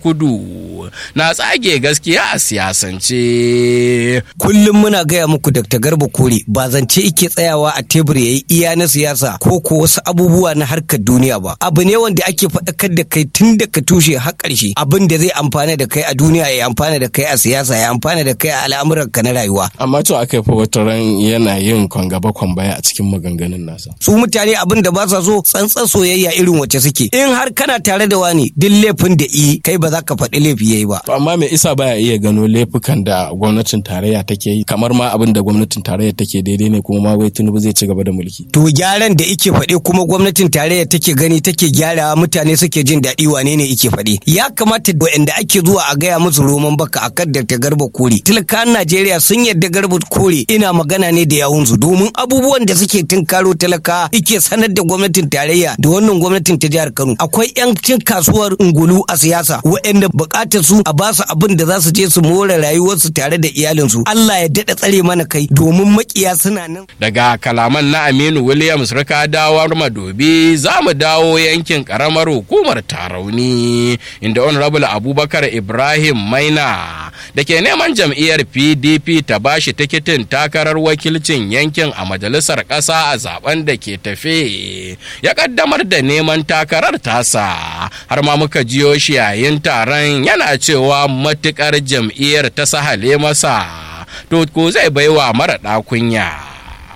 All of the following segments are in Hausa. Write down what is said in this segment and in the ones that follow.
kudu na tsage gaskiya a siyasance kullum muna gaya muku Dr. Garba Kore ba zance ike tsayawa a tebur yayi iya na siyasa ko ko wasu abubuwa na harkar duniya ba abu ne wanda ake faɗakar da kai tun da ka tushe har ƙarshe abin da zai amfana da kai a duniya ya amfana da kai a siyasa ya amfana da kai a al'amuran ka na rayuwa amma to aka fa wata ran yana yin kwangaba baya a cikin maganganun nasa su mutane abin da ba sa so tsantsan soyayya irin wacce suke in har kana tare da wani duk laifin da i kai ba za ka faɗi laifi yayi ba amma me isa baya iya gano laifukan da gwamnatin tarayya take yi kamar ma abin da gwamnatin tarayya take daidai ne kuma ma wai Tinubu zai ci gaba da mulki to gyaran da ike faɗe kuma gwamnatin tarayya take gani take gyarawa mutane suke jin daɗi wane ne ike faɗe ya kamata waɗanda ake zuwa a gaya musu roman baka akan da ta garba kore talakan Najeriya sun yarda garba kore ina magana ne da yawunsu domin abubuwan da suke tunkaro talaka ike sanar da gwamnatin tarayya da wannan gwamnatin ta jihar Kano akwai yan cin kasuwar ungulu a siyasa waɗanda buƙatar su a ba su abin da za su je su more rayuwarsu tare da iyalinsu Allah ya daɗa tsare mana kai domin makiya suna nan daga kalaman na Aminu Williams rika dawar madobi za mu dawo yankin karamar hukumar Tarauni inda Honorable Abubakar Ibrahim Maina da ke neman jam'iyyar PDP ta bashi tikitin takarar wakilcin yankin a majalisar ƙasa a zaben da ke tafe ya kaddamar da neman takarar tasa har ma muka jiyo shi yayin taron yana cewa matukar jam'iyyar ta sahale masa to ko zai baiwa mara kunya.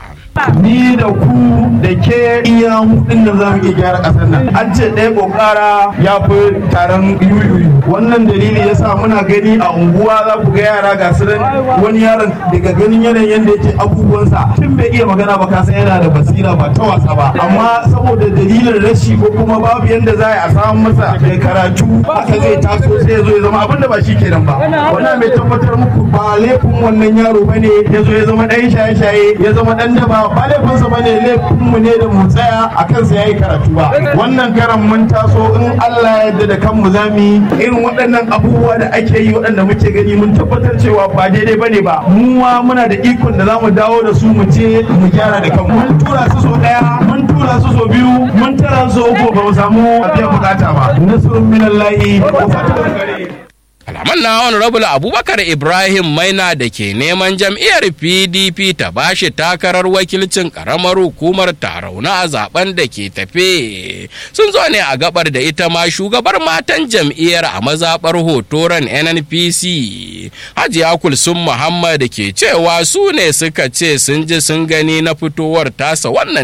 ni da ku da ke iya hudun da za mu iya gyara ƙasar nan an ce ɗaya ƙoƙara ya fi taron yuyuyu wannan dalili ya sa muna gani a unguwa za ku ga yara ga su wani yaron daga ganin yanayin yadda yake abubuwansa tun bai iya magana ba ka san yana da basira ba ta wasa ba amma saboda dalilin rashi ko kuma babu yadda za a samu masa mai karatu haka zai taso sai ya zo ya zama abin da ba shi kenan ba wannan mai tabbatar muku ba laifin wannan yaro bane ya zo ya zama ɗan shaye-shaye ya zama ɗan daba ba laifinsa ba ne laifinmu ne da mu tsaya a kansa ya yi karatu ba wannan karan mun taso in Allah ya yarda da kanmu za mu yi irin waɗannan abubuwa da ake yi waɗanda muke gani mun tabbatar cewa ba daidai ba ne ba mu ma muna da ikon da za mu dawo da su mu je mu gyara da kanmu mun tura su so ɗaya mun tura su so biyu mun tara su uku ba mu samu biyan bukata ba nasrun minallahi wa fatahun gare kalaman na honorable abubakar ibrahim maina da ke neman jam'iyyar pdp ta bashi takarar wakilcin karamar hukumar tarauna a zaben da ke tafe sun zo ne a gabar da ita ma shugabar matan jam'iyyar a mazabar hotoron nnpc hajiya kulsun muhammad ke cewa su ne suka ce sun ji sun gani na fitowar tasa wannan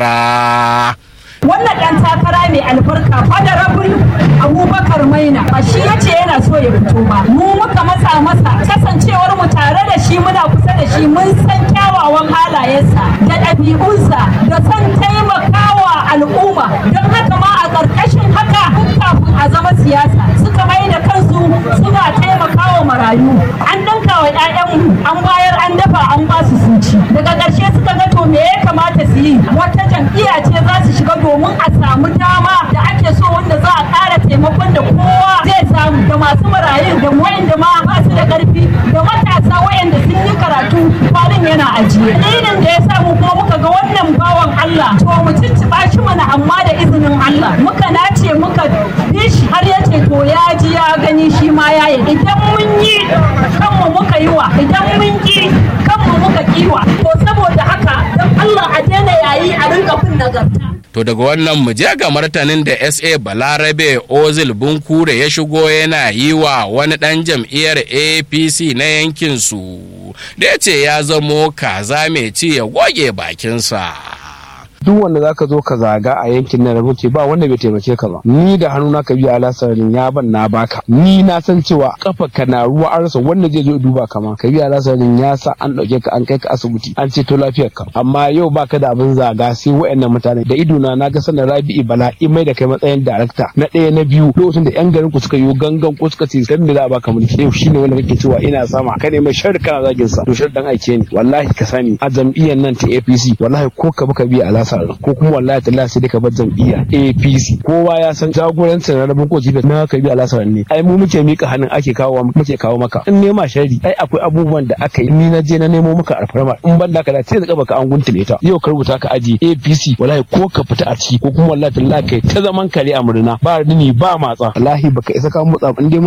takara wannan dan takara mai albarka honorable abubakar maina ba shi ya ce yana so ya fito ba mu muka matsa masa kasancewar mu tare da shi muna kusa da shi mun san kyawawan halayensa da ɗabi'unsa da son taimakawa al'umma don haka ma a ƙarƙashin haka kafin a zama siyasa suka mai da kansu suna taimakawa marayu an danka wa 'ya'yanmu an bayar an dafa an ba su suci daga ƙarshe suka ga to me ya kamata su yi wata jam'iyya ce za su shiga domin a samu dama da ake so wanda za a ƙara taimakon da kowa zai samu da masu marayun da wayanda ma ba su da ƙarfi da matasa wayanda sun yi karatu kwanan yana ajiye dalilin da ya samu kuma muka ga wannan bawan Allah to mu cicciɓa shi mana amma da izinin Allah muka nace muka bi shi har ya ce to ya ji ya gani shi ma ya yi idan mun yi kanmu muka yi wa idan mun ki kanmu muka kiwa to saboda haka don Allah a daina yayi a rinka bin nagarta To daga wannan mu je ga martanin da SA Balarabe Ozil Bunkure ya shigo yana yi wa wani ɗan jam'iyyar APC na yankinsu da ya ce ya zamo kaza mai ci ya goge bakinsa. duk wanda zaka zo ka zaga a yankin nan rubuce ba wanda bai taimake ka ba ni da hannu na ka biya alasarin ya ban na baka ni na san cewa kafa ka na ruwa an rasa wanda zai zo ya duba ka ma ka biya alasarin ya sa an dauke ka an kai ka asibiti an ceto lafiyar ka amma yau baka da abin zaga sai wayannan mutane da ido na naga sanar Rabi'i Bala in mai da kai matsayin darakta na ɗaya na biyu lokacin da yan garin ku suka yi gangan ko suka ce dan me za a baka mulki yau shine wanda kake cewa ina sama ka ne mai sharri kana zagin sa to sharri dan aike ni wallahi ka sani a jam'iyyar nan ta APC wallahi ko ka baka biya alasa ko kuma wallahi tallahi sai dai ka bar jam'iyya APC kowa ya san jagorancin na rabin ko jibe na ka bi alasar ne ai mu muke mika hannun ake kawo muke kawo maka in nema shari ai akwai abubuwan da aka yi ni na je na nemo maka alfarma in ban da ka da sai da baka an guntule ta yau ka rubuta ka aje APC wallahi ko ka fita a ciki ko kuma wallahi tallahi kai ta zaman kare a murna ba rini ba matsa wallahi baka isa ka motsa in dai